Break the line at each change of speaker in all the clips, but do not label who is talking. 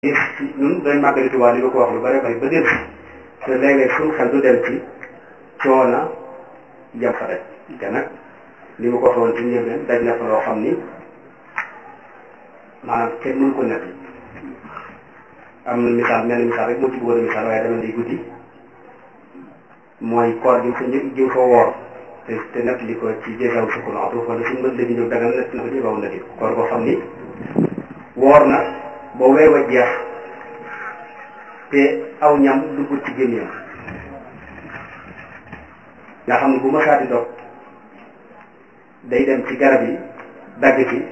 ñun dañ màggali Tuubaa li ma ko wax lu bari bari ba dem te léeg-léeg suñu xel du dem ci coona jam fa rek te nag li ma ko waxoon ci njëlbeen daj na fa loo xam ni maanaam kenn mënu ko nekk am na misaal mel misaal rek moo ci bëggoon a misaal waaye dama day guddi mooy koor gi fa njëkk jiw fa woor te te nett li ko ci jéegaw sukku na atu wala suñu mën léegi ñëw dagal nett na ko jéegaw na di koor boo xam ni woor na ba weer wa jeex te aw ñam dugg ci gémmiñam nga xam ne bu ma saati dog day dem ci garab yi dagg ci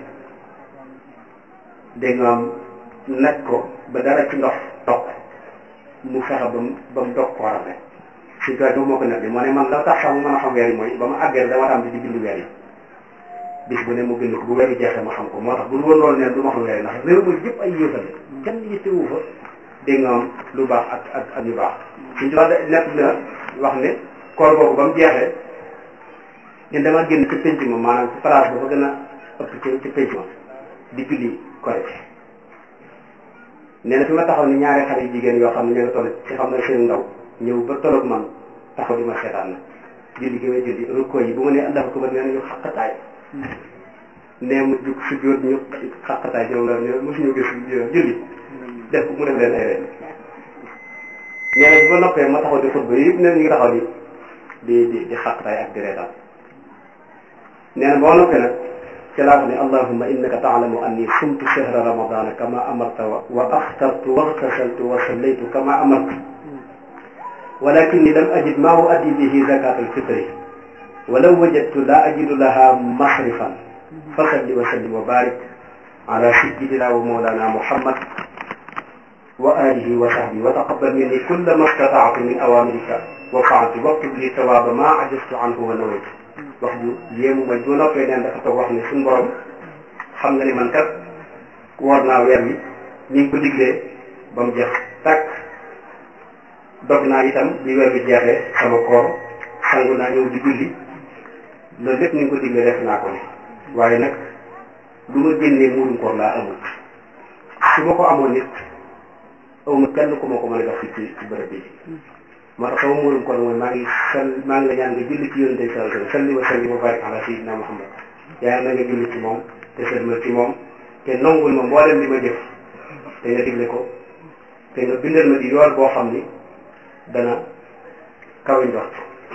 dégg nga am nag ko ba dara ci ndox toq mu fexe ba mu ba mu dog kooram rek si toit boobu moo ko nekk moo ne man la tax sax mu mën a xam weer yi mooy ba ma àggee dama tam di bind weer yi bis bu ne mu bind ko bu weeru jeexee ma xam ko moo tax bu woon loolu neen du ma xam weer yi ndax réew mi yëpp ay yéefal kenn yittewu fa dégg nga am lu baax ak ak ak yu baax suñ tubaab nekk na wax ne koor boobu ba mu jeexee ñun dama génn ci penc ma maanaam ci place ba fa gën a ëpp ci ci penc ma di julli korite nee na fi ma taxaw ni ñaari xale yu jigéen yoo xam ne ñoo ngi toll ci xam ne seen ndaw ñëw ba tolloog man taxaw di ma seetaan na julli gi may julli rukkoo yi bu ma nee allahu akbar nee na ñu xaqataay nee mu jug si jóot ñu xaqataay ñoom la ne mosuñu gis julli def mu def leen ay reen nee na bu ma noppee ma taxaw di xutba yëpp nee na ñu ngi taxaw di di di di xaqataay ak di reetaan nee na boo noppee nag ci laa wax ne allahumma innaka taalamu anni sumtu shahra ramadana kama amarta wa aftartu waxtasaltu wa sallaytu kama amarta walakinni lam ajid ma uaddi bihi zakat alfitri walaw wajadtu la ajidu laha masrifan fasalli wa sallim wa barik ala sayyidina wa mawlana muhammad wa alihi wa sahbihi wa taqabbal minni kulla ma stata'tu min awamirika wa fa'altu waktub li tawaba ma ajaztu anhu wa nawaytu wax ju yéemu ma bu noppee neen dafa toog wax ne suñu borom xam nga ni man kat woor naa weer wi ni ngi ko diglee ba mu jeex tàkk dog naa itam bi weer bi jeexee sama koor sangu naa ñëw di julli loolu lépp ni ngi ko diglee def naa ko ne waaye nag lu ma génnee muurum koor laa amul su ma ko amoon nit awma kenn ku ma ko mën a jox ci ci bërëb bi moo tax sama muurum koor mooy maa ngi sal maa ngi la ñaan nga julli ci yonente bi sallallahu alayhi wa sallam salli wa sallim wa barik ala sayyidina muhammad yaa na nga julli ci moom te sëlmal ci moom te nongul ma mboolem li ma jëf te nga digle ko te nga bindal ma di yool boo xam ni dana kaw njort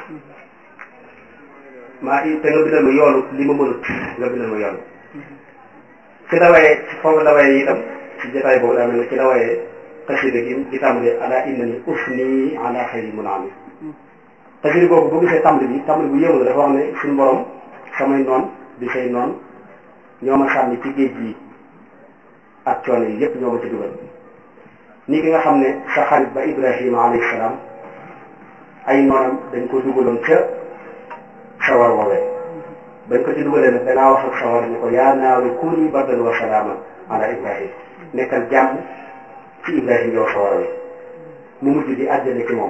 maa te nga bindal ma yoolu li ma mënut nga bindal ma yoolu ci la wayee ci foofu la wayee itam ci jotaay boobu daa mel ne ci la wayee xasida gi di tàmbali ala innani usni ala xayri munami xasida boobu boo gisee tàmbali bi tàmbali bu yéemu la dafa wax ne suñu borom samay noon di say noon ñoo ma sànni ci géej gi ak coono yi yépp ñoo ma ci dugal ni ki nga xam ne sa xarit ba ibrahima alayhi salaam ay noonam dañ ko dugaloon ca sawar woowee bañ ko ci dugalee nag danaa wax ak sawar ni ko yaa naaru kuni bardan wa salaaman ala ibrahim nekkal jàmm ci ibrahim yow sawar wi mu mujj di àjjana ci moom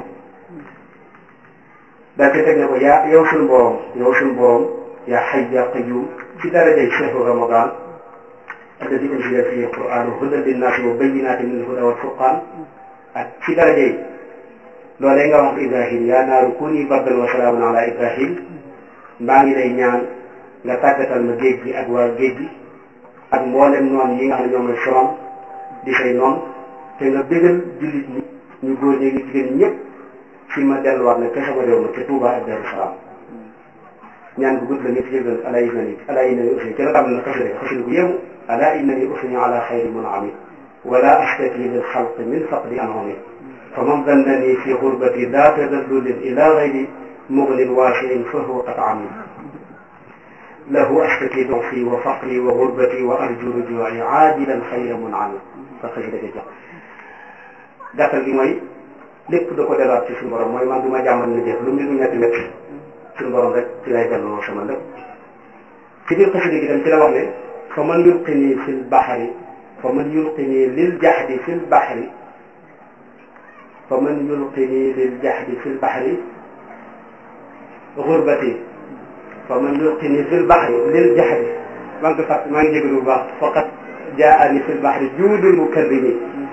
daal te teg ne ko yaa yow suñu borom yow suñu borom yaa xay yaa qayyum ci darajay shahru ramadan alladi unzila fihi alquran hudan linnaasi wa bayyinatin min alhuda wal furqan ak ci darajay loolee nga wax ibrahim yaa naaru kuni bardan wa salaaman ala ibrahim maa ngi lay ñaan nga tàggatal ma géej gi ak waa géej gi ak mboolem noon yi nga xam ne ñoom la sorom di say noon te nga bégal jullit ñi ñu góor ñi ngi jigéen ñi ñëpp fi ma delluwaat nag ca sama réew ma ca Touba ak Darou Salaam ñaan bu gudd la ñëpp jégal ala innani ala innani usni ci la tam na xasida xasida bu yéemu ala innani usni ala xayri munami wala astaki lil xalq min faqdi anhumi fa man dannani fi xurbati daa tadallulin ila gayri mugnin waasiin fa huwa qad ami lahu astaki donfi wa faqri wa xurbati wa arju rujuai aajilan xayra munami fa xasida ga jox gàttal gi mooy lépp da ko delluwaat ci suñu borom mooy man du ma jàmmal na jëf lu mbir mu ñetti métti suñu borom rek ci lay delloo sama lépp ci biir xasida gi tam ci la wax ne fa man yulqini fi lbaxari fa man yulqini lil jaxdi fi lbaxari fa man yulqini lil jaxdi fi lbaxari xurbati fa man yulqini fi lbaxari lil jaxdi maa ngi ko fàtt maa ngi jégalu bu baax faqat jaani fi lbaxri juudul mukarrimi